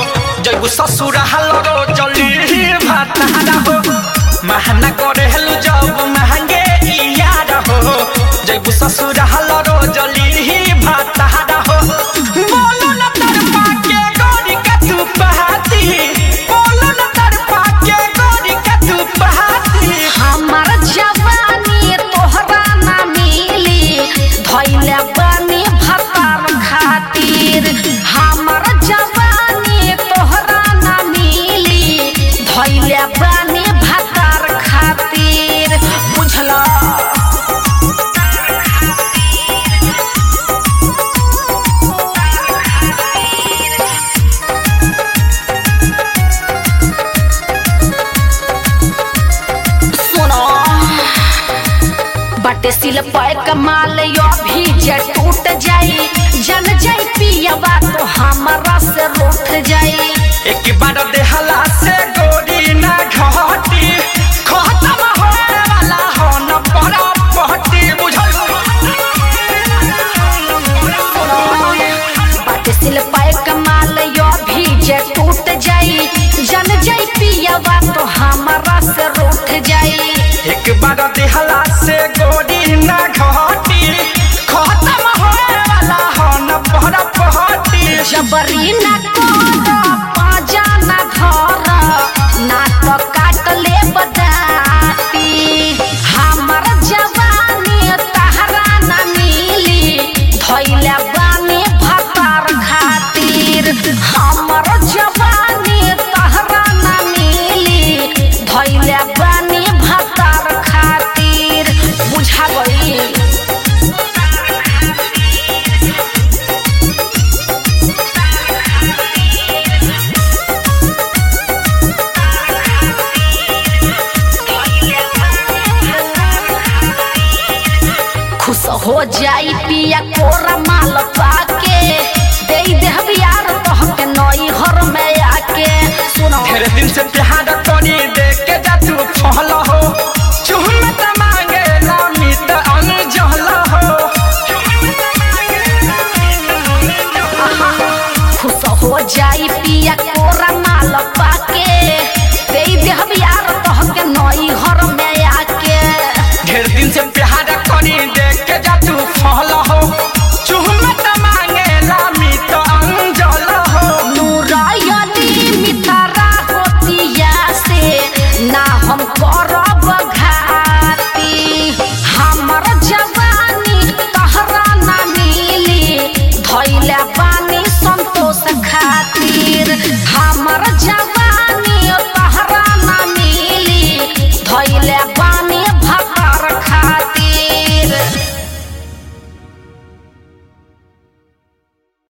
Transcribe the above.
जैबू ससुर हलरो जली भातारा हो महना करे हेलु जब महंगे यार हो जैबू ससुर हलरो जली भातारा हो बोलो न तरपा के गोरी का तू पहाती बोलो न तरपा के गोरी का तू पहाती हमर जवानी तोहरा ना मिली धैले बनी भतार खातिर हमर जवानी तोहरा ना मिली धैले बनी भतार खातिर बुझला सुनो बटे सिल पाए कमाल यो भी जे टूट जाई जन जाई पियबा तो हमरा से रूठ जाई एक बार देहला से गोरी ना घटी खत्म होने वाला हो न बड़ा पहटी बुझल बटे सिल पाए कमाल यो भी जे टूट जाई जन जाई पियबा तो हमरा से रूठ जाई एक बार देहला से गोरी ना घटी खत्म होने वाला हो न बड़ा पहटी जबरी ना कर पाजा ना धर ना तो काट ले बदाती हमर जवानी तहरा ना मिली धैले बानी भतार खातिर हमर जवानी तहरा ना मिली धैले बानी भतार खातिर बुझा गई खुश हो जाई पिया कोरा माल पाके